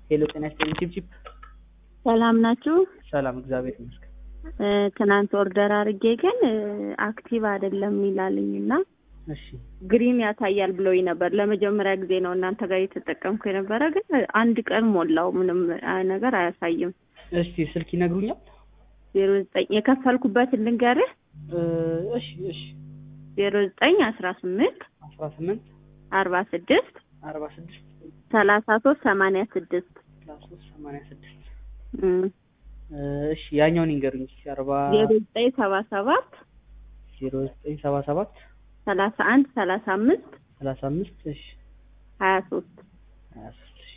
ሄሎ ጤና ይስጥልኝ ቺፕቺፕ ሰላም ናችሁ? ሰላም እግዚአብሔር ይመስገን። እ፣ ትናንት ኦርደር አድርጌ ግን እ፣ አክቲቭ አይደለም ይላልኝ እና እሺ ግሪን ያሳያል ብሎኝ ነበር። ለመጀመሪያ ጊዜ ነው እናንተ ጋር የተጠቀምኩ የነበረ፣ ግን አንድ ቀን ሞላው ምንም አ- ነገር አያሳይም። እስቲ ስልክ ይነግሩኛል? ዜሮ ዘጠኝ የከፈልኩበትን ልንገርህ እ፣ እሺ እሺ ዜሮ ዘጠኝ አስራ ስምንት አስራ ስምንት አርባ ስድስት አርባ ስድስት ሰላሳ ሶስት ሰማንያ ስድስት ሰላሳ ሶስት ሰማንያ ስድስት እም፣ እ፣ እሺ ያኛውን ይንገሩኝ እስኪ አርባ ዜሮ ዘጠኝ ሰባ ሰባት ዜሮ ዘጠኝ ሰባ ሰባት ሰላሳ አንድ ሰላሳ አምስት ሰላሳ አምስት እሺ ሀያ ሶስት ሀያ ሶስት እሺ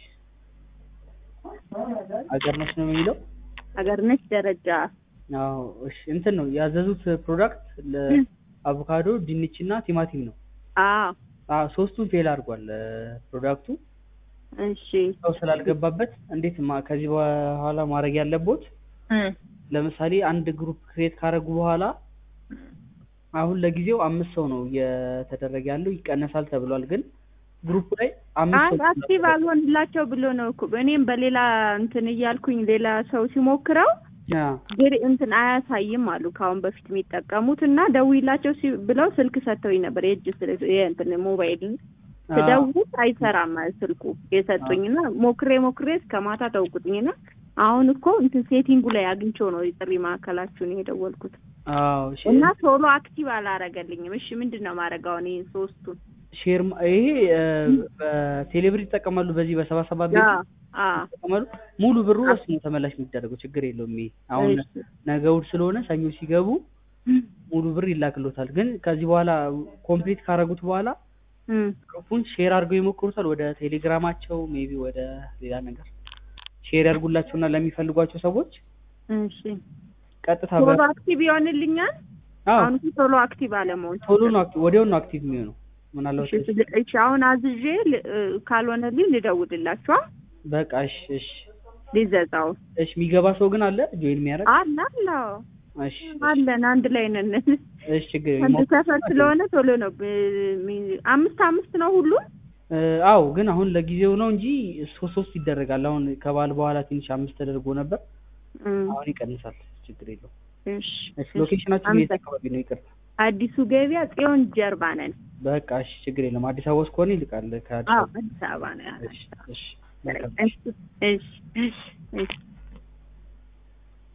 አገር ነች ነው የሚለው ሀገርነች ደረጃ አዎ እሺ እንትን ነው ያዘዙት ፕሮዳክት ለአቮካዶ ድንች እና ቲማቲም ነው አዎ አዎ ሶስቱም ፌል አድርጓል እ፣ ፕሮዳክቱ እሺ ሰው ስላልገባበት እንዴት ማ ከዚህ በኋላ ማድረግ ያለቦት እም፣ ለምሳሌ አንድ ግሩፕ ክሬት ካደረጉ በኋላ አሁን ለጊዜው አምስት ሰው ነው እየተደረገ ያለው ይቀነሳል ተብሏል። ግን ግሩፕ ላይ አምስት አንድ ሰው አክቲቭ አልሆንላቸው ብሎ ነው እኮ እኔም በሌላ እንትን እያልኩኝ ሌላ ሰው ሲሞክረው አ፣ ግሪ እንትን አያሳይም አሉ ከአሁን በፊት የሚጠቀሙት እና ደውይላቸው ሲ- ብለው ስልክ ሰጥተውኝ ነበር የእጅ ስልክ የእንትን ሞባይል አ፣ ስደውል አይሰራም ስልኩ የሰጡኝና ሞክሬ ሞክሬ እስከ ማታ ተውኩትኝና አሁን እኮ እንትን ሴቲንጉ ላይ አግኝቼው ነው የጥሪ ማዕከላችሁን የደወልኩት አዎ እሺ እና ቶሎ አክቲቭ አላረገልኝም። እሺ ምንድን ነው ማድረግ አሁን ይህን ሶስቱን ሼር ማ- ይሄ እ፣ በቴሌብር ይጠቀማሉ። በዚህ በሰባ ሰባት ቤት አ- አ፣ ይጠቀማሉ። ሙሉ ብሩ እሱ ነው ተመላሽ የሚደረገው። ችግር የለውም። ይሄ አሁን እሺ። ነገ እሑድ ስለሆነ ሰኞ ሲገቡ ሙሉ ብር ይላክሎታል። ግን ከዚህ በኋላ ኮምፕሊት ካደረጉት በኋላ እም፣ ግሩፑን ሼር አድርገው ይሞክሩታል። ወደ ቴሌግራማቸው ሜቢ ወደ ሌላ ነገር ሼር ያድርጉላቸውና ለሚፈልጓቸው ሰዎች እሺ ቀጥታ ቶሎ በ አክቲቭ ይሆንልኛል። አዎ አሁን እኮ ቶሎ አክቲቭ አለመሆን ቶሎ ነው አክቲቭ ወዲያው ነው አክቲቭ የሚሆነው። ምናልባት እሺ፣ እሺ አሁን አዝዤ ል- እ፣ ካልሆነልኝ ልደውልላችኋ በቃ እሺ እሺ ሊዘዛው እሺ የሚገባ ሰው ግን አለ ጆይን የሚያደርግ አለ አለው እሺ አለን አንድ ላይ ነን። እሺ ችግር አንድ የለውም። ሰፈር ስለሆነ ቶሎ ነው ብ- ሚ- አምስት አምስት ነው ሁሉም እ፣ አዎ ግን አሁን ለጊዜው ነው እንጂ ሶስት ሶስት ይደረጋል። አሁን ከበዓል በኋላ ትንሽ አምስት ተደርጎ ነበር። እም፣ አሁን ይቀንሳል። ችግር የለውም። እሺ እሺ ሎኬሽናችን የት አካባቢ ነው? ይቅርታ አዲሱ ገበያ ጽዮን ጀርባ ነን። በቃ እሺ ችግር የለም። አዲስ አበባ ውስጥ ከሆነ ይልቃል ከአዲስ አዎ አበባ አዲስ አበባ ነው ያለው። እሺ እሺ መልካም እሺ እሺ እሺ እሺ